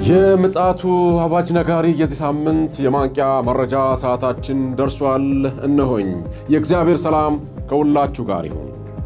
የምፅዓቱ አዋጅ ነጋሪ የዚህ ሳምንት የማንቂያ መረጃ ሰዓታችን ደርሷል። እነሆኝ። የእግዚአብሔር ሰላም ከሁላችሁ ጋር ይሁን።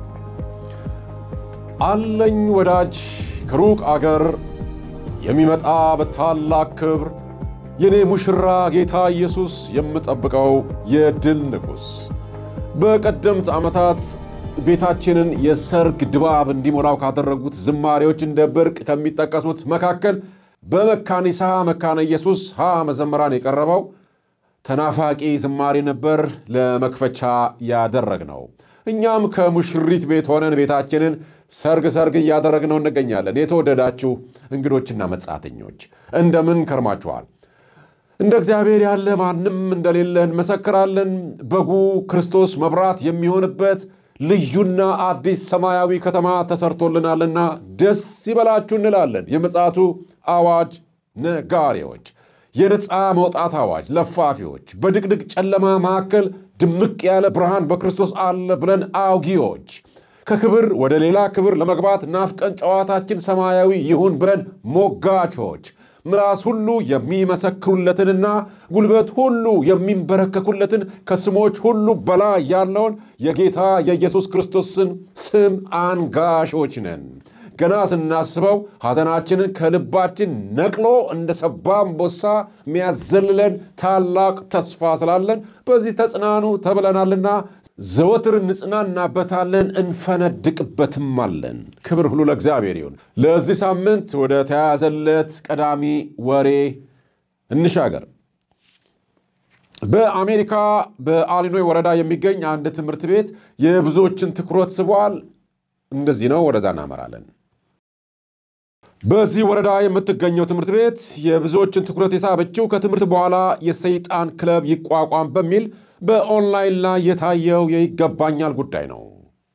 አለኝ ወዳጅ ከሩቅ አገር የሚመጣ በታላቅ ክብር የኔ ሙሽራ ጌታ ኢየሱስ የምጠብቀው የድል ንጉሥ በቀደምት ዓመታት ቤታችንን የሰርግ ድባብ እንዲሞላው ካደረጉት ዝማሬዎች እንደ ብርቅ ከሚጠቀሱት መካከል በመካኒሳ መካነ ኢየሱስ ሀ መዘምራን የቀረበው ተናፋቂ ዝማሬ ነበር ለመክፈቻ ያደረግነው። እኛም ከሙሽሪት ቤት ሆነን ቤታችንን ሰርግ ሰርግ እያደረግነው እንገኛለን። የተወደዳችሁ እንግዶችና መጻተኞች እንደምን ከርማችኋል? እንደ እግዚአብሔር ያለ ማንም እንደሌለ እንመሰክራለን። በጉ ክርስቶስ መብራት የሚሆንበት ልዩና አዲስ ሰማያዊ ከተማ ተሰርቶልናልና ደስ ይበላችሁ እንላለን። የምፅዓቱ አዋጅ ነጋሪዎች፣ የነፃ መውጣት አዋጅ ለፋፊዎች፣ በድቅድቅ ጨለማ መካከል ድምቅ ያለ ብርሃን በክርስቶስ አለ ብለን አውጊዎች፣ ከክብር ወደ ሌላ ክብር ለመግባት ናፍቀን ጨዋታችን ሰማያዊ ይሁን ብለን ሞጋቾች ምላስ ሁሉ የሚመሰክሩለትንና ጉልበት ሁሉ የሚንበረከኩለትን ከስሞች ሁሉ በላይ ያለውን የጌታ የኢየሱስ ክርስቶስን ስም አንጋሾች ነን። ገና ስናስበው ሐዘናችንን ከልባችን ነቅሎ እንደ ሰባ አንበሳ የሚያዘልለን ታላቅ ተስፋ ስላለን በዚህ ተጽናኑ ተብለናልና ዘወትር እንጽናናበታለን፣ እንፈነድቅበትም አለን። ክብር ሁሉ ለእግዚአብሔር ይሁን። ለዚህ ሳምንት ወደ ተያያዘለት ቀዳሚ ወሬ እንሻገር። በአሜሪካ በአሊኖይ ወረዳ የሚገኝ አንድ ትምህርት ቤት የብዙዎችን ትኩረት ስቧል። እንደዚህ ነው፣ ወደዛ እናመራለን። በዚህ ወረዳ የምትገኘው ትምህርት ቤት የብዙዎችን ትኩረት የሳበችው ከትምህርት በኋላ የሰይጣን ክለብ ይቋቋም በሚል በኦንላይን ላይ የታየው የይገባኛል ጉዳይ ነው።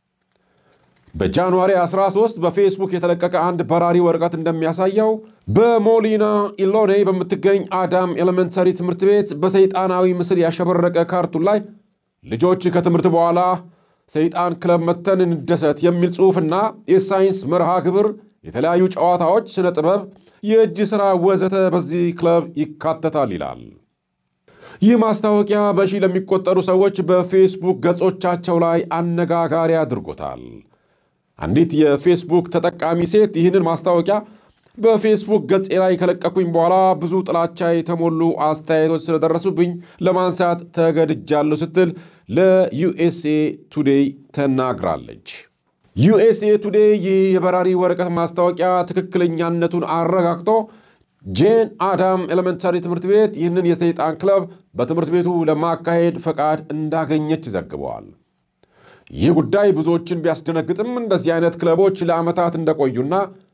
በጃንዋሪ 13 በፌስቡክ የተለቀቀ አንድ በራሪ ወረቀት እንደሚያሳየው በሞሊና ኢሎኔ በምትገኝ አዳም ኤሌመንተሪ ትምህርት ቤት በሰይጣናዊ ምስል ያሸበረቀ ካርቱን ላይ ልጆች ከትምህርት በኋላ ሰይጣን ክለብ መተን እንደሰት የሚል ጽሑፍና የሳይንስ መርሃ ግብር፣ የተለያዩ ጨዋታዎች፣ ስነ ጥበብ፣ የእጅ ሥራ ወዘተ በዚህ ክለብ ይካተታል ይላል። ይህ ማስታወቂያ በሺህ ለሚቆጠሩ ሰዎች በፌስቡክ ገጾቻቸው ላይ አነጋጋሪ አድርጎታል። አንዲት የፌስቡክ ተጠቃሚ ሴት ይህንን ማስታወቂያ በፌስቡክ ገጼ ላይ ከለቀኩኝ በኋላ ብዙ ጥላቻ የተሞሉ አስተያየቶች ስለደረሱብኝ ለማንሳት ተገድጃለሁ ስትል ለዩኤስኤ ቱዴይ ተናግራለች። ዩኤስኤ ቱዴይ ይህ የበራሪ ወረቀት ማስታወቂያ ትክክለኛነቱን አረጋግጦ ጄን አዳም ኤሌመንታሪ ትምህርት ቤት ይህንን የሰይጣን ክለብ በትምህርት ቤቱ ለማካሄድ ፈቃድ እንዳገኘች ዘግበዋል። ይህ ጉዳይ ብዙዎችን ቢያስደነግጥም እንደዚህ አይነት ክለቦች ለዓመታት እንደቆዩና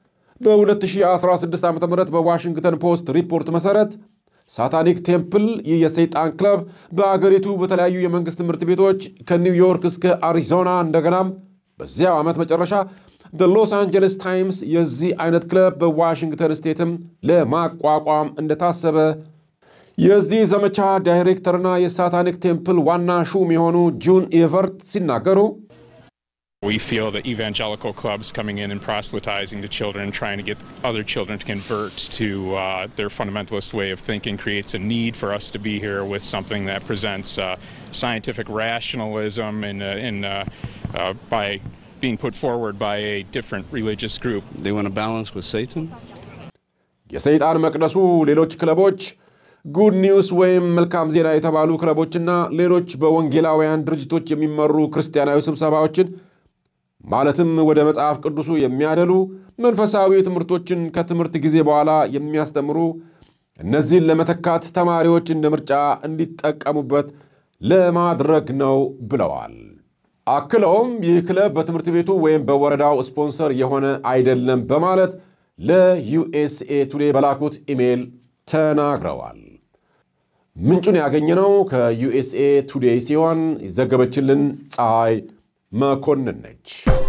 በ2016 ዓ ም በዋሽንግተን ፖስት ሪፖርት መሠረት ሳታኒክ ቴምፕል ይህ የሰይጣን ክለብ በአገሪቱ በተለያዩ የመንግሥት ትምህርት ቤቶች ከኒውዮርክ እስከ አሪዞና እንደገናም በዚያው ዓመት መጨረሻ ሎስ አንጀለስ ታይምስ የዚህ አይነት ክለብ በዋሽንግተን ስቴትም ለማቋቋም እንደታሰበ የዚህ ዘመቻ ዳይሬክተርና የሳታኒክ ቴምፕል ዋና ሹም የሆኑ ጁን ኤቨርት ሲናገሩ We feel that evangelical clubs coming in and proselytizing to children, trying to get other children to convert to uh, their fundamentalist way of thinking, creates a need for us to be here with something that presents uh, scientific rationalism and, uh, and uh, uh, by being put forward by a different religious group. They want to balance with Satan? የሰይጣን መቅደሱ ሌሎች ክለቦች ጉድ ኒውስ ወይም መልካም ዜና የተባሉ ክለቦችና ሌሎች በወንጌላውያን ድርጅቶች የሚመሩ ክርስቲያናዊ ስብሰባዎችን ማለትም ወደ መጽሐፍ ቅዱሱ የሚያደሉ መንፈሳዊ ትምህርቶችን ከትምህርት ጊዜ በኋላ የሚያስተምሩ እነዚህን ለመተካት ተማሪዎች እንደ ምርጫ እንዲጠቀሙበት ለማድረግ ነው ብለዋል። አክለውም ይህ ክለብ በትምህርት ቤቱ ወይም በወረዳው ስፖንሰር የሆነ አይደለም በማለት ለዩኤስኤ ቱዴ በላኩት ኢሜይል ተናግረዋል። ምንጩን ያገኘነው ከዩኤስኤ ቱዴይ ሲሆን ይዘገበችልን ፀሐይ መኮንን ነች።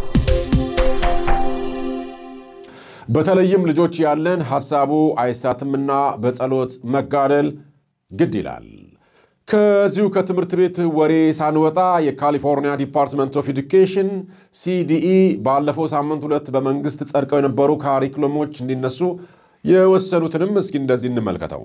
በተለይም ልጆች ያለን ሐሳቡ አይሳትምና በጸሎት መጋደል ግድ ይላል። ከዚሁ ከትምህርት ቤት ወሬ ሳንወጣ የካሊፎርኒያ ዲፓርትመንት ኦፍ ኤዱኬሽን ሲዲኢ ባለፈው ሳምንት ሁለት በመንግሥት ጸድቀው የነበሩ ካሪኩለሞች እንዲነሱ የወሰኑትንም እስኪ እንደዚህ እንመልከተው።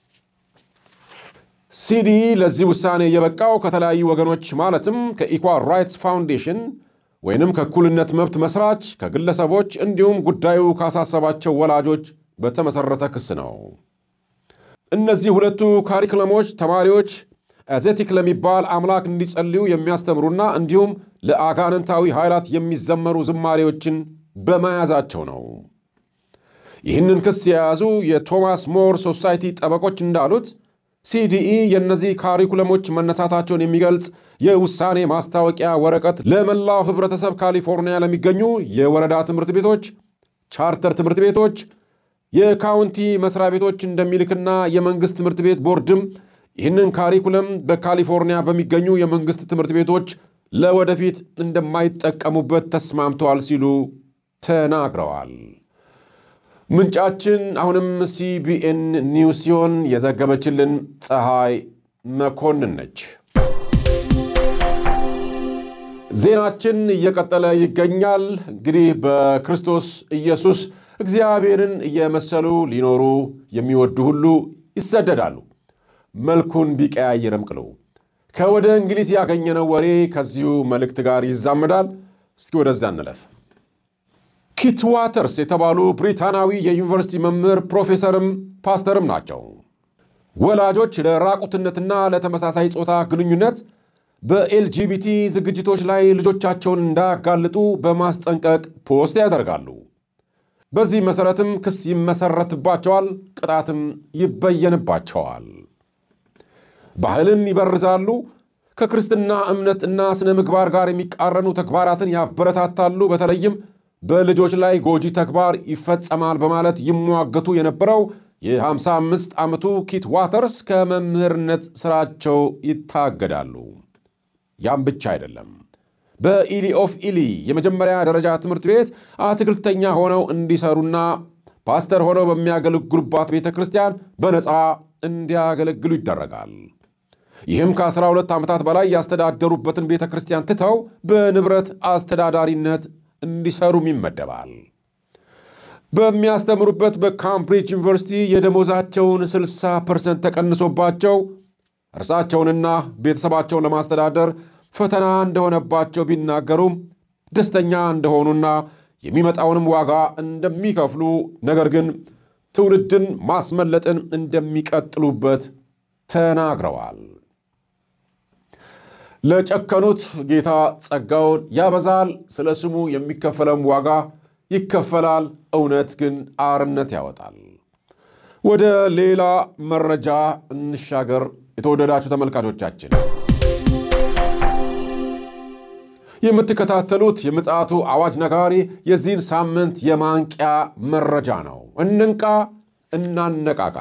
ሲዲ ለዚህ ውሳኔ የበቃው ከተለያዩ ወገኖች ማለትም ከኢኳል ራይትስ ፋውንዴሽን ወይንም ከእኩልነት መብት መስራች ከግለሰቦች እንዲሁም ጉዳዩ ካሳሰባቸው ወላጆች በተመሠረተ ክስ ነው። እነዚህ ሁለቱ ካሪክለሞች ተማሪዎች ኤዜቲክ ለሚባል አምላክ እንዲጸልዩ የሚያስተምሩና እንዲሁም ለአጋንንታዊ ኃይላት የሚዘመሩ ዝማሬዎችን በመያዛቸው ነው። ይህንን ክስ የያዙ የቶማስ ሞር ሶሳይቲ ጠበቆች እንዳሉት ሲዲኢ የእነዚህ ካሪኩለሞች መነሳታቸውን የሚገልጽ የውሳኔ ማስታወቂያ ወረቀት ለመላው ህብረተሰብ ካሊፎርኒያ ለሚገኙ የወረዳ ትምህርት ቤቶች፣ ቻርተር ትምህርት ቤቶች፣ የካውንቲ መስሪያ ቤቶች እንደሚልክና የመንግሥት ትምህርት ቤት ቦርድም ይህንን ካሪኩለም በካሊፎርኒያ በሚገኙ የመንግሥት ትምህርት ቤቶች ለወደፊት እንደማይጠቀሙበት ተስማምተዋል ሲሉ ተናግረዋል። ምንጫችን አሁንም ሲቢኤን ኒውስ ሲሆን የዘገበችልን ፀሐይ መኮንን ነች። ዜናችን እየቀጠለ ይገኛል። እንግዲህ በክርስቶስ ኢየሱስ እግዚአብሔርን እየመሰሉ ሊኖሩ የሚወዱ ሁሉ ይሰደዳሉ፣ መልኩን ቢቀያየርም ቅሉ። ከወደ እንግሊዝ ያገኘነው ወሬ ከዚሁ መልእክት ጋር ይዛመዳል። እስኪ ወደዚያ እንለፍ። ኪት ዋተርስ የተባሉ ብሪታናዊ የዩኒቨርሲቲ መምህር ፕሮፌሰርም ፓስተርም ናቸው። ወላጆች ለራቁትነትና ለተመሳሳይ ጾታ ግንኙነት በኤልጂቢቲ ዝግጅቶች ላይ ልጆቻቸውን እንዳያጋልጡ በማስጠንቀቅ ፖስት ያደርጋሉ። በዚህ መሠረትም ክስ ይመሰረትባቸዋል፣ ቅጣትም ይበየንባቸዋል። ባህልን ይበርዛሉ፣ ከክርስትና እምነት እና ስነ ምግባር ጋር የሚቃረኑ ተግባራትን ያበረታታሉ፣ በተለይም በልጆች ላይ ጎጂ ተግባር ይፈጸማል በማለት ይሟገቱ የነበረው የ55 ዓመቱ ኪት ዋተርስ ከመምህርነት ሥራቸው ይታገዳሉ። ያም ብቻ አይደለም። በኢሊ ኦፍ ኢሊ የመጀመሪያ ደረጃ ትምህርት ቤት አትክልተኛ ሆነው እንዲሰሩና ፓስተር ሆነው በሚያገለግሉባት ቤተ ክርስቲያን በነፃ እንዲያገለግሉ ይደረጋል። ይህም ከ12 ዓመታት በላይ ያስተዳደሩበትን ቤተ ክርስቲያን ትተው በንብረት አስተዳዳሪነት እንዲሰሩም ይመደባል። በሚያስተምሩበት በካምብሪጅ ዩኒቨርሲቲ የደሞዛቸውን 60 ፐርሰንት ተቀንሶባቸው እርሳቸውንና ቤተሰባቸውን ለማስተዳደር ፈተና እንደሆነባቸው ቢናገሩም ደስተኛ እንደሆኑና የሚመጣውንም ዋጋ እንደሚከፍሉ ነገር ግን ትውልድን ማስመለጥን እንደሚቀጥሉበት ተናግረዋል። ለጨከኑት ጌታ ጸጋውን ያበዛል፣ ስለ ስሙ የሚከፈለም ዋጋ ይከፈላል፣ እውነት ግን አርነት ያወጣል። ወደ ሌላ መረጃ እንሻገር። የተወደዳችሁ ተመልካቾቻችን የምትከታተሉት የምፅዓቱ አዋጅ ነጋሪ የዚህን ሳምንት የማንቂያ መረጃ ነው። እንንቃ፣ እናነቃቃ።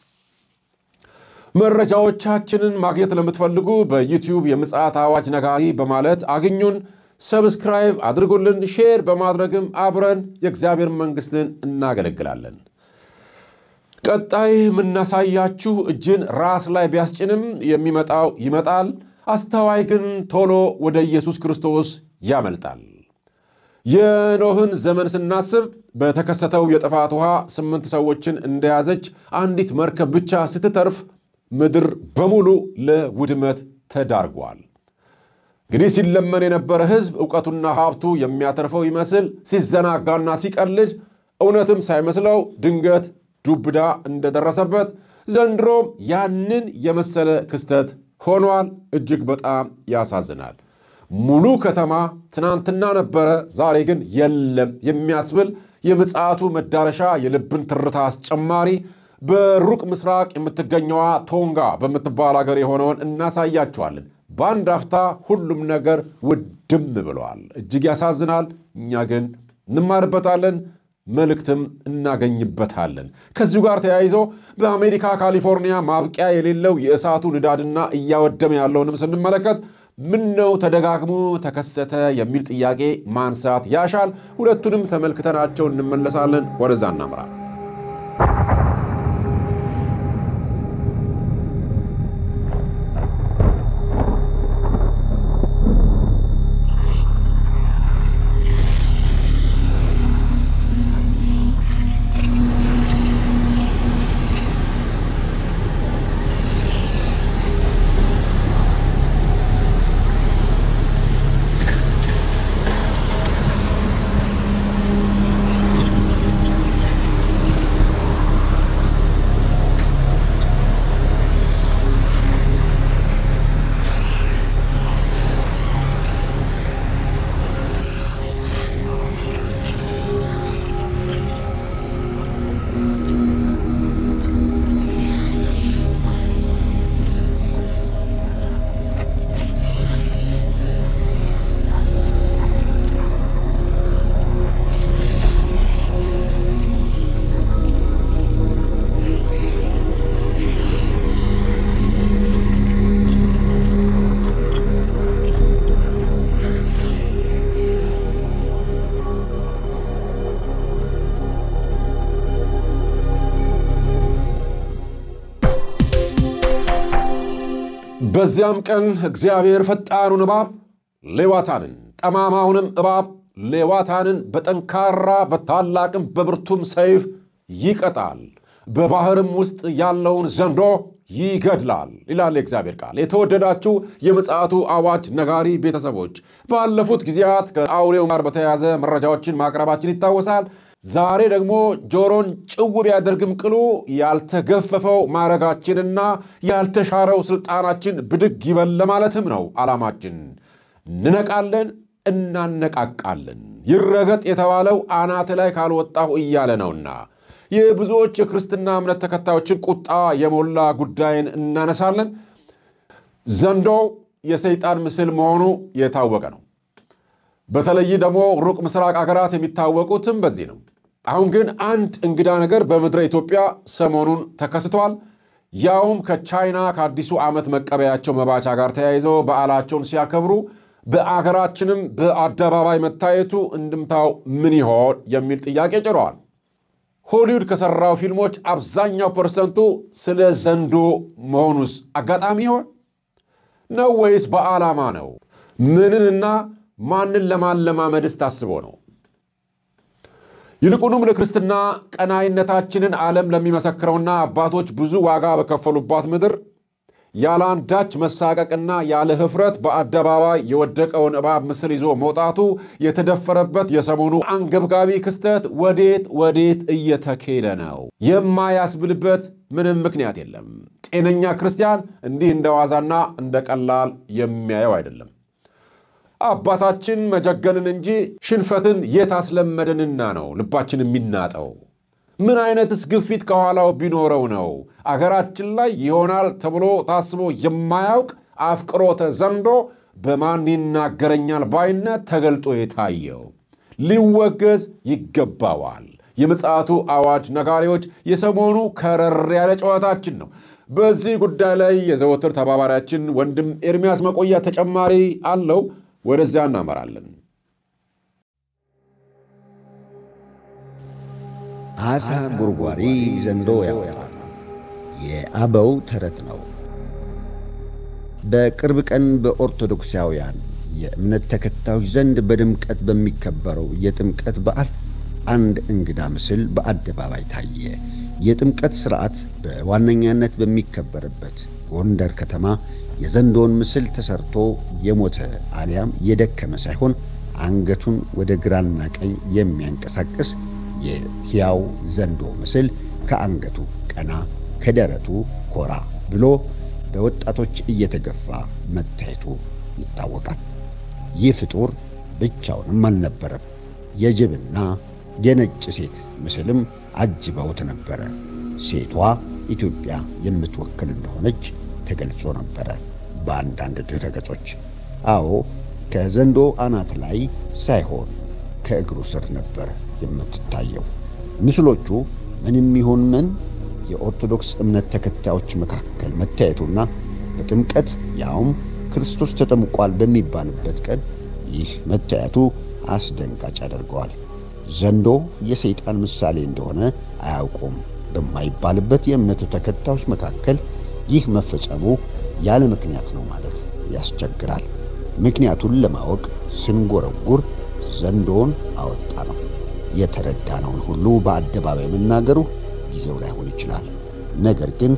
መረጃዎቻችንን ማግኘት ለምትፈልጉ በዩቲዩብ የምፅዓት አዋጅ ነጋሪ በማለት አግኙን። ሰብስክራይብ አድርጉልን። ሼር በማድረግም አብረን የእግዚአብሔር መንግሥትን እናገለግላለን። ቀጣይ የምናሳያችሁ እጅን ራስ ላይ ቢያስጭንም የሚመጣው ይመጣል፣ አስተዋይ ግን ቶሎ ወደ ኢየሱስ ክርስቶስ ያመልጣል። የኖህን ዘመን ስናስብ በተከሰተው የጥፋት ውሃ ስምንት ሰዎችን እንደያዘች አንዲት መርከብ ብቻ ስትተርፍ ምድር በሙሉ ለውድመት ተዳርጓል። እንግዲህ ሲለመን የነበረ ሕዝብ እውቀቱና ሀብቱ የሚያተርፈው ይመስል ሲዘናጋና ሲቀልድ እውነትም ሳይመስለው ድንገት ዱብዳ እንደደረሰበት ዘንድሮም ያንን የመሰለ ክስተት ሆኗል። እጅግ በጣም ያሳዝናል። ሙሉ ከተማ ትናንትና ነበረ፣ ዛሬ ግን የለም የሚያስብል የምጽአቱ መዳረሻ የልብን ትርታ አስጨማሪ በሩቅ ምስራቅ የምትገኘዋ ቶንጋ በምትባል ሀገር የሆነውን እናሳያችኋለን። በአንድ አፍታ ሁሉም ነገር ውድም ብለዋል። እጅግ ያሳዝናል። እኛ ግን እንማርበታለን፣ መልእክትም እናገኝበታለን። ከዚሁ ጋር ተያይዞ በአሜሪካ ካሊፎርኒያ ማብቂያ የሌለው የእሳቱ ንዳድና እያወደመ ያለውንም ስንመለከት ምን ነው ተደጋግሞ ተከሰተ የሚል ጥያቄ ማንሳት ያሻል። ሁለቱንም ተመልክተናቸው እንመለሳለን። ወደዛ እናምራ። በዚያም ቀን እግዚአብሔር ፈጣኑን እባብ ሌዋታንን፣ ጠማማውንም እባብ ሌዋታንን በጠንካራ በታላቅም በብርቱም ሰይፍ ይቀጣል፣ በባሕርም ውስጥ ያለውን ዘንዶ ይገድላል ይላል የእግዚአብሔር ቃል። የተወደዳችሁ የምጽአቱ አዋጅ ነጋሪ ቤተሰቦች ባለፉት ጊዜያት ከአውሬው ጋር በተያያዘ መረጃዎችን ማቅረባችን ይታወሳል። ዛሬ ደግሞ ጆሮን ጭው ቢያደርግም ቅሉ ያልተገፈፈው ማዕረጋችንና ያልተሻረው ስልጣናችን ብድግ ይበል ለማለትም ነው ዓላማችን። እንነቃለን፣ እናነቃቃለን። ይረገጥ የተባለው አናት ላይ ካልወጣሁ እያለ ነውና የብዙዎች የክርስትና እምነት ተከታዮችን ቁጣ የሞላ ጉዳይን እናነሳለን። ዘንዶ የሰይጣን ምስል መሆኑ የታወቀ ነው። በተለይ ደግሞ ሩቅ ምስራቅ አገራት የሚታወቁትም በዚህ ነው። አሁን ግን አንድ እንግዳ ነገር በምድረ ኢትዮጵያ ሰሞኑን ተከስቷል። ያውም ከቻይና ከአዲሱ ዓመት መቀበያቸው መባቻ ጋር ተያይዘው በዓላቸውን ሲያከብሩ በአገራችንም በአደባባይ መታየቱ እንድምታው ምን ይሆን የሚል ጥያቄ ጭረዋል። ሆሊውድ ከሠራው ፊልሞች አብዛኛው ፐርሰንቱ ስለ ዘንዶ መሆኑስ አጋጣሚ ይሆን ነው ወይስ በዓላማ ነው? ምንንና ማንን ለማለማመድስ ታስቦ ነው? ይልቁንም ለክርስትና ቀናይነታችንን ዓለም ለሚመሰክረውና አባቶች ብዙ ዋጋ በከፈሉባት ምድር ያለ አንዳች መሳቀቅና ያለ ኅፍረት በአደባባይ የወደቀውን እባብ ምስል ይዞ መውጣቱ የተደፈረበት የሰሞኑ አንገብጋቢ ክስተት ወዴት ወዴት እየተኬደ ነው የማያስብልበት ምንም ምክንያት የለም። ጤነኛ ክርስቲያን እንዲህ እንደ ዋዛና እንደ ቀላል የሚያየው አይደለም። አባታችን መጀገንን እንጂ ሽንፈትን የት አስለመደንና ነው ልባችን የሚናጠው? ምን አይነትስ ግፊት ከኋላው ቢኖረው ነው አገራችን ላይ ይሆናል ተብሎ ታስቦ የማያውቅ አፍቅሮተ ዘንዶ በማን ይናገረኛል ባይነት ተገልጦ የታየው? ሊወገዝ ይገባዋል። የምጽአቱ አዋጅ ነጋሪዎች የሰሞኑ ከረር ያለ ጨዋታችን ነው። በዚህ ጉዳይ ላይ የዘወትር ተባባሪያችን ወንድም ኤርሚያስ መቆያ ተጨማሪ አለው። ወደዚያ እናመራለን። አሳ ጉርጓሪ ዘንዶ ያወጣል። የአበው ተረት ነው። በቅርብ ቀን በኦርቶዶክሳውያን የእምነት ተከታዮች ዘንድ በድምቀት በሚከበረው የጥምቀት በዓል አንድ እንግዳ ምስል በአደባባይ ታየ። የጥምቀት ሥርዓት በዋነኛነት በሚከበርበት ጎንደር ከተማ የዘንዶውን ምስል ተሰርቶ የሞተ አሊያም የደከመ ሳይሆን አንገቱን ወደ ግራና ቀኝ የሚያንቀሳቅስ የሕያው ዘንዶ ምስል ከአንገቱ ቀና ከደረቱ ኮራ ብሎ በወጣቶች እየተገፋ መታየቱ ይታወቃል። ይህ ፍጡር ብቻውንም አልነበረም። የጅብና የነጭ ሴት ምስልም አጅበውት ነበረ። ሴቷ ኢትዮጵያ የምትወክል እንደሆነች ተገልጾ ነበረ በአንዳንድ ድረገጾች። አዎ ከዘንዶ አናት ላይ ሳይሆን ከእግሩ ስር ነበር የምትታየው። ምስሎቹ ምንም ይሁን ምን የኦርቶዶክስ እምነት ተከታዮች መካከል መታየቱና በጥምቀት ያውም ክርስቶስ ተጠምቋል በሚባልበት ቀን ይህ መታየቱ አስደንጋጭ ያደርገዋል። ዘንዶ የሰይጣን ምሳሌ እንደሆነ አያውቁም በማይባልበት የእምነቱ ተከታዮች መካከል ይህ መፈጸሙ ያለ ምክንያት ነው ማለት ያስቸግራል። ምክንያቱን ለማወቅ ስንጎረጉር ዘንዶውን አወጣ ነው። የተረዳነውን ሁሉ በአደባባይ መናገሩ ጊዜው ላይሆን ይችላል። ነገር ግን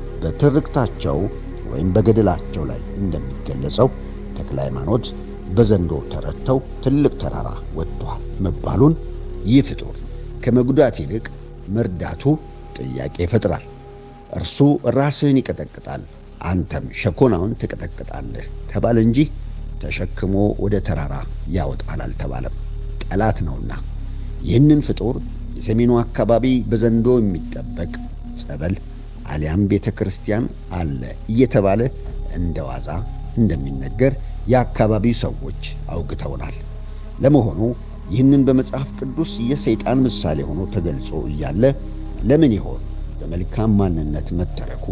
በትርክታቸው ወይም በገድላቸው ላይ እንደሚገለጸው ተክለ ሃይማኖት በዘንዶ ተረድተው ትልቅ ተራራ ወጥቷል መባሉን ይህ ፍጡር ከመጉዳት ይልቅ መርዳቱ ጥያቄ ይፈጥራል። እርሱ ራስህን ይቀጠቅጣል፣ አንተም ሸኮናውን ትቀጠቅጣለህ ተባለ እንጂ ተሸክሞ ወደ ተራራ ያወጣል አልተባለም። ጠላት ነውና ይህንን ፍጡር የሰሜኑ አካባቢ በዘንዶ የሚጠበቅ ጸበል አሊያም ቤተ ክርስቲያን አለ እየተባለ እንደ ዋዛ እንደሚነገር የአካባቢው ሰዎች አውግተውናል። ለመሆኑ ይህንን በመጽሐፍ ቅዱስ የሰይጣን ምሳሌ ሆኖ ተገልጾ እያለ ለምን ይሆን በመልካም ማንነት መተረኩ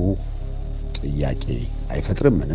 ጥያቄ አይፈጥርምን?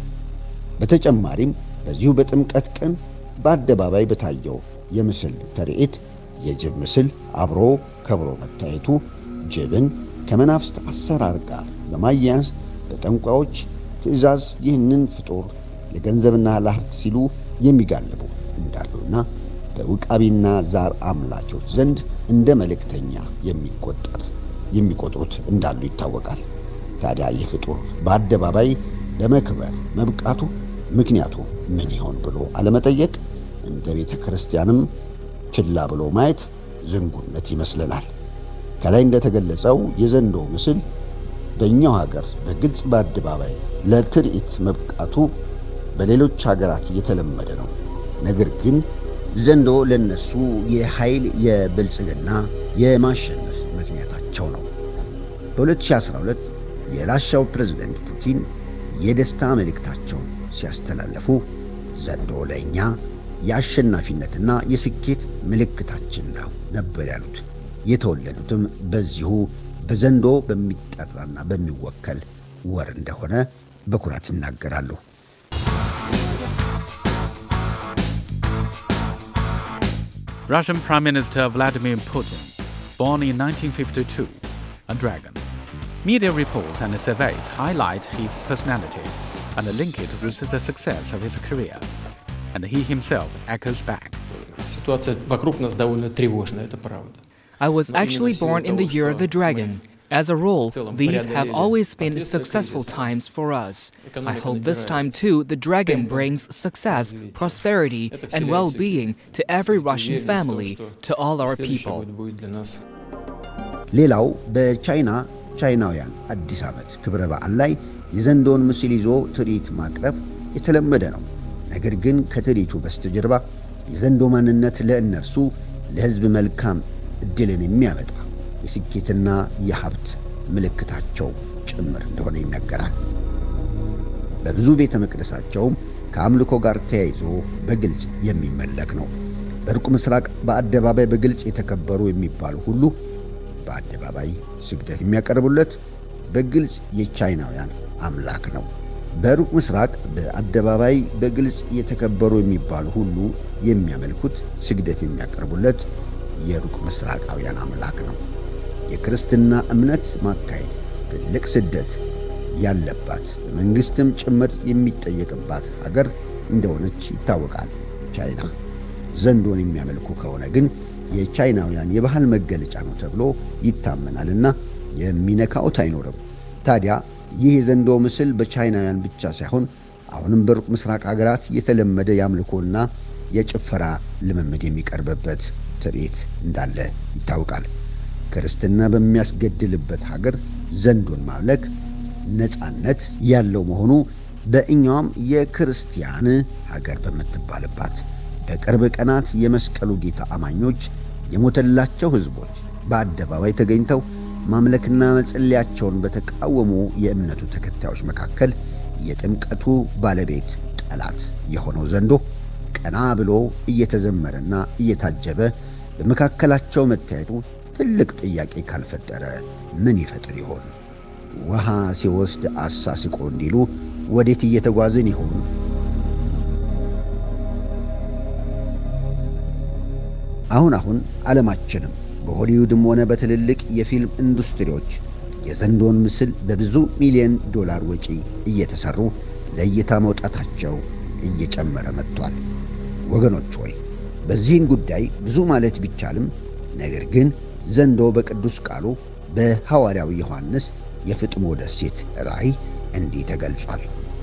በተጨማሪም በዚሁ በጥምቀት ቀን በአደባባይ በታየው የምስል ተርኢት የጅብ ምስል አብሮ ከብሮ መታየቱ ጅብን ከመናፍስት አሰራር ጋር በማያያዝ በጠንቋዮች ትእዛዝ ይህንን ፍጡር ለገንዘብና ለሀብት ሲሉ የሚጋልቡ እንዳሉና በውቃቢና ዛር አምላኪዎች ዘንድ እንደ መልእክተኛ የሚቆጠር የሚቆጥሩት እንዳሉ ይታወቃል። ታዲያ ይህ ፍጡር በአደባባይ ለመክበር መብቃቱ ምክንያቱ ምን ይሆን ብሎ አለመጠየቅ እንደ ቤተ ክርስቲያንም ችላ ብሎ ማየት ዝንጉነት ይመስለናል። ከላይ እንደተገለጸው የዘንዶ ምስል በእኛው ሀገር በግልጽ በአደባባይ ለትርኢት መብቃቱ በሌሎች ሀገራት የተለመደ ነው። ነገር ግን ዘንዶ ለነሱ የኃይል የብልጽግና የማሸነፍ ምክንያታቸው ነው። በ2012 የራሻው ፕሬዝደንት ፑቲን የደስታ መልእክታቸውን ሲያስተላለፉ ዘንዶ ለእኛ የአሸናፊነትና የስኬት ምልክታችን ነው ነበር ያሉት። የተወለዱትም በዚሁ በዘንዶ በሚጠራና በሚወከል ወር እንደሆነ በኩራት ይናገራሉ። Russian Prime Minister Vladimir Putin, born in 1952, a dragon. Media reports and surveys highlight his personality and link it with the success of his career. And he himself echoes back. Ситуация вокруг нас довольно тревожная, это правда. I was actually born in the year of the dragon. As a rule, these have always been successful times for us. I hope this time too the dragon brings success, prosperity, and well being to every Russian family, to all our people. ሌላው በቻይና ቻይናውያን አዲስ ዓመት ክብረ በዓል ላይ የዘንዶውን ምስል ይዞ ትርኢት ማቅረብ የተለመደ ነው። ነገር ግን ከትርኢቱ በስተጀርባ የዘንዶ ማንነት ለእነርሱ ለሕዝብ መልካም ዕድልን የሚያመጣ የስኬትና የሀብት ምልክታቸው ጭምር እንደሆነ ይነገራል። በብዙ ቤተ መቅደሳቸውም ከአምልኮ ጋር ተያይዞ በግልጽ የሚመለክ ነው። በሩቅ ምስራቅ በአደባባይ በግልጽ የተከበሩ የሚባሉ ሁሉ በአደባባይ ስግደት የሚያቀርቡለት በግልጽ የቻይናውያን አምላክ ነው። በሩቅ ምስራቅ በአደባባይ በግልጽ የተከበሩ የሚባሉ ሁሉ የሚያመልኩት ስግደት የሚያቀርቡለት የሩቅ ምስራቃውያን አምላክ ነው። የክርስትና እምነት ማካሄድ ትልቅ ስደት ያለባት በመንግሥትም ጭምር የሚጠየቅባት ሀገር እንደሆነች ይታወቃል ቻይና። ዘንዶን የሚያመልኩ ከሆነ ግን የቻይናውያን የባህል መገለጫ ነው ተብሎ ይታመናልና የሚነካውት አይኖርም። ታዲያ ይህ የዘንዶ ምስል በቻይናውያን ብቻ ሳይሆን አሁንም በሩቅ ምስራቅ ሀገራት የተለመደ የአምልኮና የጭፈራ ልምምድ የሚቀርብበት ትርኢት እንዳለ ይታወቃል። ክርስትና በሚያስገድልበት ሀገር ዘንዶን ማምለክ ነፃነት ያለው መሆኑ በእኛውም የክርስቲያን ሀገር በምትባልባት በቅርብ ቀናት የመስቀሉ ጌታ አማኞች የሞተላቸው ሕዝቦች በአደባባይ ተገኝተው ማምለክና መጸለያቸውን በተቃወሙ የእምነቱ ተከታዮች መካከል የጥምቀቱ ባለቤት ጠላት የሆነው ዘንዶ ቀና ብሎ እየተዘመረና እየታጀበ በመካከላቸው መታየቱ ትልቅ ጥያቄ ካልፈጠረ ምን ይፈጥር ይሆን? ውሃ ሲወስድ አሳስቆ እንዲሉ ወዴት እየተጓዝን ይሆን? አሁን አሁን ዓለማችንም በሆሊውድም ሆነ በትልልቅ የፊልም ኢንዱስትሪዎች የዘንዶን ምስል በብዙ ሚሊዮን ዶላር ወጪ እየተሰሩ ለእይታ መውጣታቸው እየጨመረ መጥቷል። ወገኖች ሆይ በዚህን ጉዳይ ብዙ ማለት ቢቻልም ነገር ግን ዘንዶ በቅዱስ ቃሉ በሐዋርያው ዮሐንስ የፍጥሞ ደሴት ራእይ እንዲህ ተገልጿል።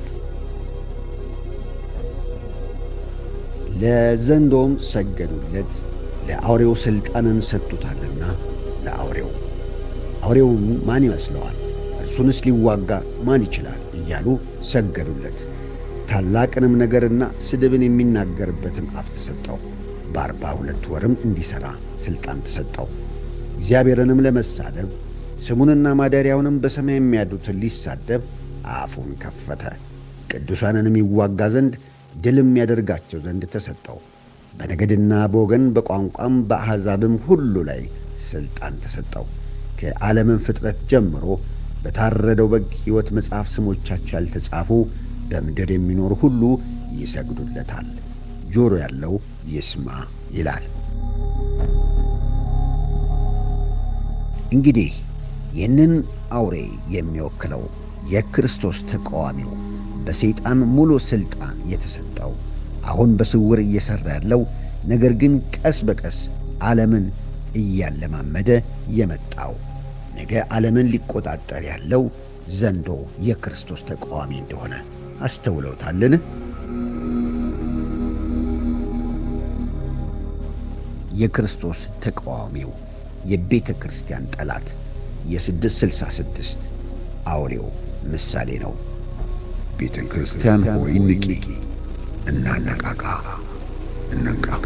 ለዘንዶም ሰገዱለት፣ ለአውሬው ሥልጣንን ሰጥቶታልና ለአውሬው አውሬውን ማን ይመስለዋል? እርሱንስ ሊዋጋ ማን ይችላል? እያሉ ሰገዱለት። ታላቅንም ነገርና ስድብን የሚናገርበትን አፍ ተሰጠው። በአርባ ሁለት ወርም እንዲሠራ ሥልጣን ተሰጠው። እግዚአብሔርንም ለመሳደብ ስሙንና ማደሪያውንም በሰማይ የሚያድሩትን ሊሳደብ አፉን ከፈተ። ቅዱሳንንም ይዋጋ ዘንድ ድልም ያደርጋቸው ዘንድ ተሰጠው። በነገድና በወገን በቋንቋም በአሕዛብም ሁሉ ላይ ሥልጣን ተሰጠው። ከዓለምን ፍጥረት ጀምሮ በታረደው በግ ሕይወት መጽሐፍ ስሞቻቸው ያልተጻፉ በምድር የሚኖሩ ሁሉ ይሰግዱለታል። ጆሮ ያለው ይስማ ይላል። እንግዲህ ይህንን አውሬ የሚወክለው የክርስቶስ ተቃዋሚው በሰይጣን ሙሉ ሥልጣን የተሰጠው አሁን በስውር እየሠራ ያለው ነገር ግን ቀስ በቀስ ዓለምን እያለማመደ የመጣው ነገ ዓለምን ሊቆጣጠር ያለው ዘንዶ የክርስቶስ ተቃዋሚ እንደሆነ አስተውለውታልን? የክርስቶስ ተቃዋሚው የቤተ ክርስቲያን ጠላት የ666 አውሬው ምሳሌ ነው። ቤተ ክርስቲያን ሆይ ንቂ፣ እናነቃቃ፣ እንንቃቃ።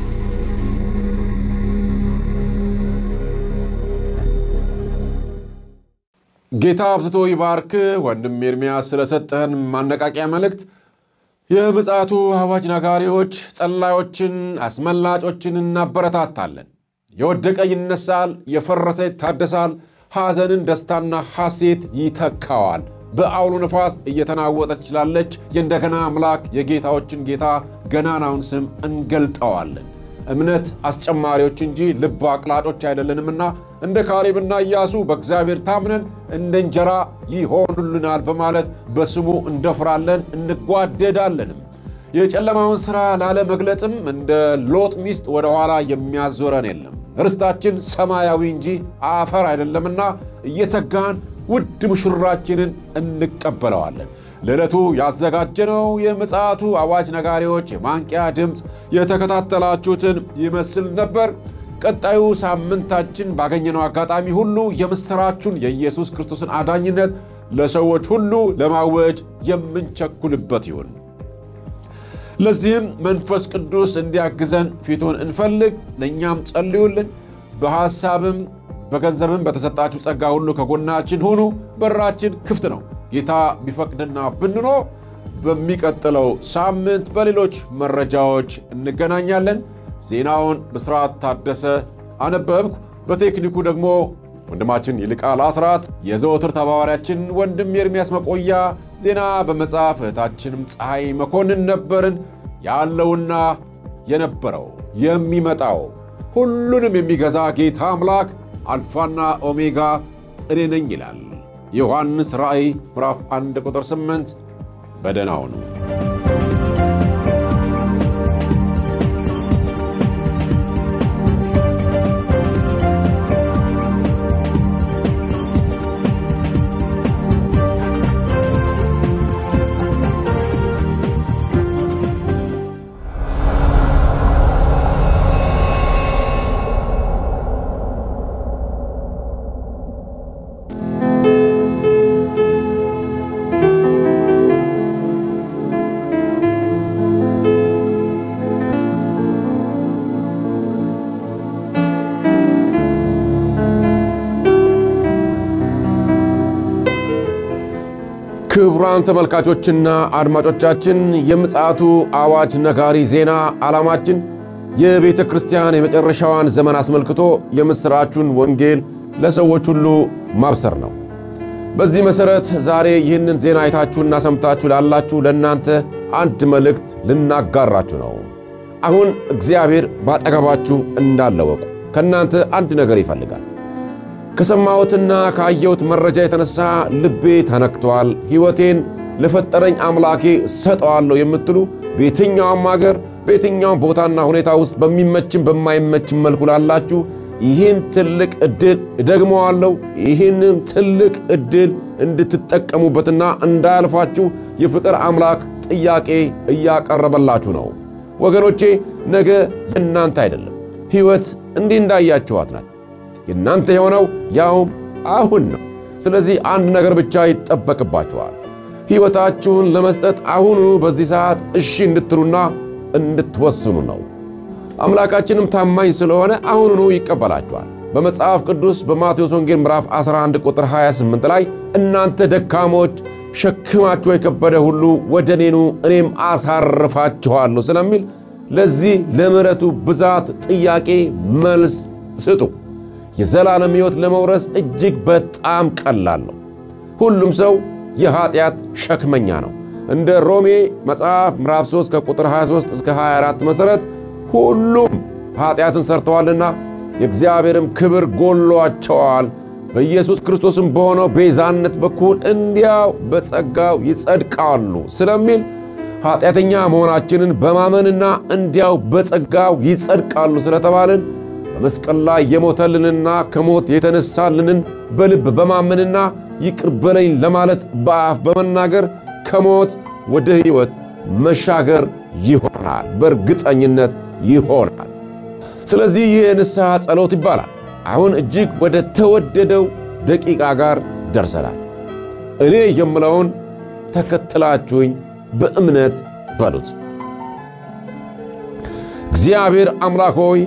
ጌታ አብዝቶ ይባርክ ወንድም ኤርምያስ ስለሰጠህን ማነቃቂያ መልእክት። የምጽአቱ አዋጅ ነጋሪዎች፣ ጸላዮችን፣ አስመላጮችን እናበረታታለን። የወደቀ ይነሳል፣ የፈረሰ ይታደሳል፣ ሐዘንን ደስታና ሐሴት ይተካዋል። በአውሎ ነፋስ እየተናወጠች ላለች የእንደገና አምላክ የጌታዎችን ጌታ ገናናውን ስም እንገልጠዋለን። እምነት አስጨማሪዎች እንጂ ልብ አቅላጮች አይደለንምና እንደ ካሌብና ኢያሱ በእግዚአብሔር ታምነን እንደ እንጀራ ይሆኑልናል በማለት በስሙ እንደፍራለን እንጓደዳለንም። የጨለማውን ሥራ ላለመግለጥም እንደ ሎጥ ሚስት ወደ ኋላ የሚያዞረን የለም። ርስታችን ሰማያዊ እንጂ አፈር አይደለምና እየተጋን ውድ ሙሽራችንን እንቀበለዋለን። ለዕለቱ ያዘጋጀነው የምጽአቱ አዋጅ ነጋሪዎች የማንቂያ ድምፅ የተከታተላችሁትን ይመስል ነበር። ቀጣዩ ሳምንታችን ባገኘነው አጋጣሚ ሁሉ የምሥራቹን የኢየሱስ ክርስቶስን አዳኝነት ለሰዎች ሁሉ ለማወጅ የምንቸኩልበት ይሁን። ለዚህም መንፈስ ቅዱስ እንዲያግዘን ፊቱን እንፈልግ። ለእኛም ጸልዩልን። በሐሳብም በገንዘብም በተሰጣችሁ ጸጋ ሁሉ ከጎናችን ሁኑ። በራችን ክፍት ነው። ጌታ ቢፈቅድና ብንኖር በሚቀጥለው ሳምንት በሌሎች መረጃዎች እንገናኛለን። ዜናውን ብስራት ታደሰ አነበብኩ። በቴክኒኩ ደግሞ ወንድማችን ይልቃል አስራት፣ የዘወትር ተባባሪያችን ወንድም ኤርምያስ መቆያ፣ ዜና በመጽሐፍ እህታችንም ፀሐይ መኮንን ነበርን። ያለውና የነበረው የሚመጣው ሁሉንም የሚገዛ ጌታ አምላክ አልፋና ኦሜጋ እኔ ነኝ ይላል። ዮሐንስ ራእይ ምዕራፍ 1 ቁጥር 8 በደህና ሁኑ። ክቡራን ተመልካቾችና አድማጮቻችን የምጽአቱ አዋጅ ነጋሪ ዜና ዓላማችን የቤተ ክርስቲያን የመጨረሻዋን ዘመን አስመልክቶ የምሥራቹን ወንጌል ለሰዎች ሁሉ ማብሰር ነው። በዚህ መሠረት ዛሬ ይህንን ዜና አይታችሁና ሰምታችሁ ላላችሁ ለእናንተ አንድ መልእክት ልናጋራችሁ ነው። አሁን እግዚአብሔር ባጠገባችሁ እንዳለ ወቁ። ከእናንተ አንድ ነገር ይፈልጋል። ከሰማሁትና ካየሁት መረጃ የተነሳ ልቤ ተነክቷል፣ ሕይወቴን ለፈጠረኝ አምላኬ ሰጠዋለሁ የምትሉ በየትኛውም አገር በየትኛውም ቦታና ሁኔታ ውስጥ በሚመችም በማይመችም መልኩ ላላችሁ ይህን ትልቅ ዕድል እደግመዋለሁ፣ ይህንን ትልቅ ዕድል እንድትጠቀሙበትና እንዳያልፋችሁ የፍቅር አምላክ ጥያቄ እያቀረበላችሁ ነው። ወገኖቼ ነገ የእናንተ አይደለም። ሕይወት እንዲህ እንዳያችኋት ናት። የእናንተ የሆነው ያውም አሁን ነው። ስለዚህ አንድ ነገር ብቻ ይጠበቅባችኋል። ሕይወታችሁን ለመስጠት አሁኑ በዚህ ሰዓት እሺ እንድትሉና እንድትወስኑ ነው። አምላካችንም ታማኝ ስለሆነ አሁኑኑ ይቀበላችኋል። በመጽሐፍ ቅዱስ በማቴዎስ ወንጌል ምዕራፍ 11 ቁጥር 28 ላይ እናንተ ደካሞች ሸክማችሁ የከበደ ሁሉ ወደ እኔ ኑ እኔም አሳርፋችኋለሁ ስለሚል ለዚህ ለምሕረቱ ብዛት ጥያቄ መልስ ስጡ። የዘላለም ሕይወት ለመውረስ እጅግ በጣም ቀላል ነው። ሁሉም ሰው የኀጢአት ሸክመኛ ነው። እንደ ሮሜ መጽሐፍ ምዕራፍ 3 ከቁጥር 23 እስከ 24 መሠረት ሁሉም ኀጢአትን ሰርተዋልና የእግዚአብሔርም ክብር ጎሏቸዋል፣ በኢየሱስ ክርስቶስም በሆነው ቤዛነት በኩል እንዲያው በጸጋው ይጸድቃሉ ስለሚል ኃጢአተኛ መሆናችንን በማመንና እንዲያው በጸጋው ይጸድቃሉ ስለተባልን በመስቀል ላይ የሞተልንና ከሞት የተነሳልንን በልብ በማመንና ይቅር በለኝ ለማለት በአፍ በመናገር ከሞት ወደ ሕይወት መሻገር ይሆናል። በእርግጠኝነት ይሆናል። ስለዚህ ይህ የንስሐ ጸሎት ይባላል። አሁን እጅግ ወደ ተወደደው ደቂቃ ጋር ደርሰናል። እኔ የምለውን ተከትላችሁኝ በእምነት በሉት። እግዚአብሔር አምላክ ሆይ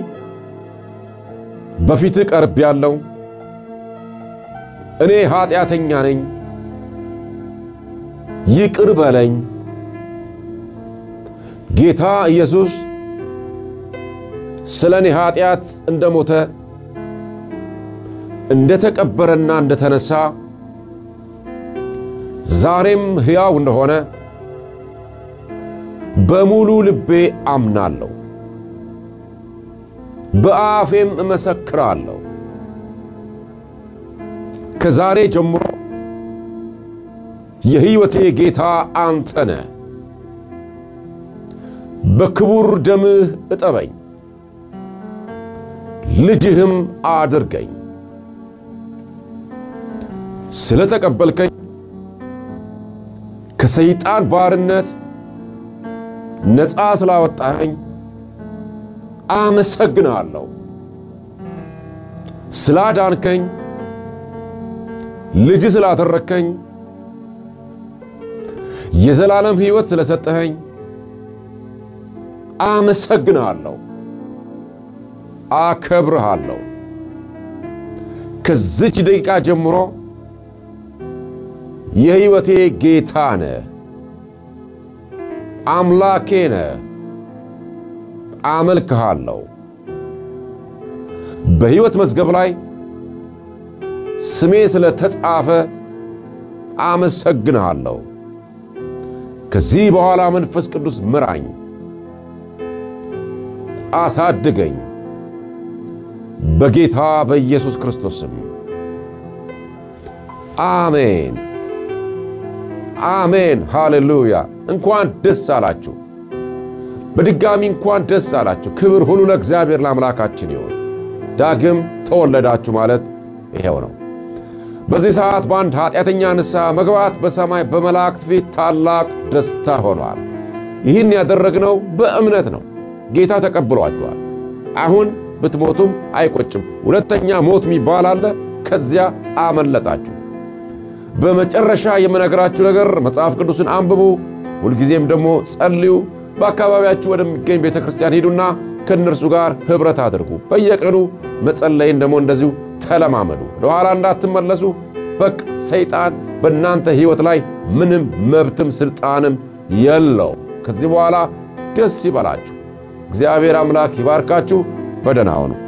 በፊትህ ቀርብ ያለው እኔ ኃጢአተኛ ነኝ፣ ይቅር በለኝ። ጌታ ኢየሱስ ስለ እኔ ኃጢአት እንደ ሞተ እንደ ተቀበረና እንደ ተነሣ ዛሬም ሕያው እንደሆነ በሙሉ ልቤ አምናለሁ፣ በአፌም እመሰክራለሁ። ከዛሬ ጀምሮ የሕይወቴ ጌታ አንተ ነህ። በክቡር ደምህ እጠበኝ፣ ልጅህም አድርገኝ። ስለ ተቀበልከኝ ከሰይጣን ባርነት ነፃ ስላወጣኸኝ አመሰግናለሁ። ስላዳንከኝ፣ ልጅ ስላደረግከኝ፣ የዘላለም ሕይወት ስለሰጠኸኝ አመሰግናለሁ፣ አከብርሃለሁ። ከዚች ደቂቃ ጀምሮ የሕይወቴ ጌታ ነህ፣ አምላኬ ነህ። አመልክሃለሁ። በሕይወት መዝገብ ላይ ስሜ ስለ ተጻፈ አመሰግንሃለሁ። ከዚህ በኋላ መንፈስ ቅዱስ ምራኝ፣ አሳድገኝ። በጌታ በኢየሱስ ክርስቶስ ስም አሜን፣ አሜን። ሃሌሉያ! እንኳን ደስ አላችሁ። በድጋሚ እንኳን ደስ አላችሁ። ክብር ሁሉ ለእግዚአብሔር ለአምላካችን ይሁን። ዳግም ተወለዳችሁ ማለት ይሄው ነው። በዚህ ሰዓት በአንድ ኃጢአተኛ ንስሐ መግባት በሰማይ በመላእክት ፊት ታላቅ ደስታ ሆኗል። ይህን ያደረግነው በእምነት ነው። ጌታ ተቀብሏችኋል። አሁን ብትሞቱም አይቆጭም። ሁለተኛ ሞት የሚባል አለ። ከዚያ አመለጣችሁ። በመጨረሻ የምነግራችሁ ነገር መጽሐፍ ቅዱስን አንብቡ፣ ሁልጊዜም ደግሞ ጸልዩ። በአካባቢያችሁ ወደሚገኝ ቤተ ክርስቲያን ሂዱና ከእነርሱ ጋር ኅብረት አድርጉ። በየቀኑ መጸለይን ደግሞ እንደዚሁ ተለማመዱ። ወደኋላ እንዳትመለሱ። በቅ ሰይጣን በእናንተ ሕይወት ላይ ምንም መብትም ሥልጣንም የለው። ከዚህ በኋላ ደስ ይበላችሁ። እግዚአብሔር አምላክ ይባርካችሁ። በደህና ሁኑ።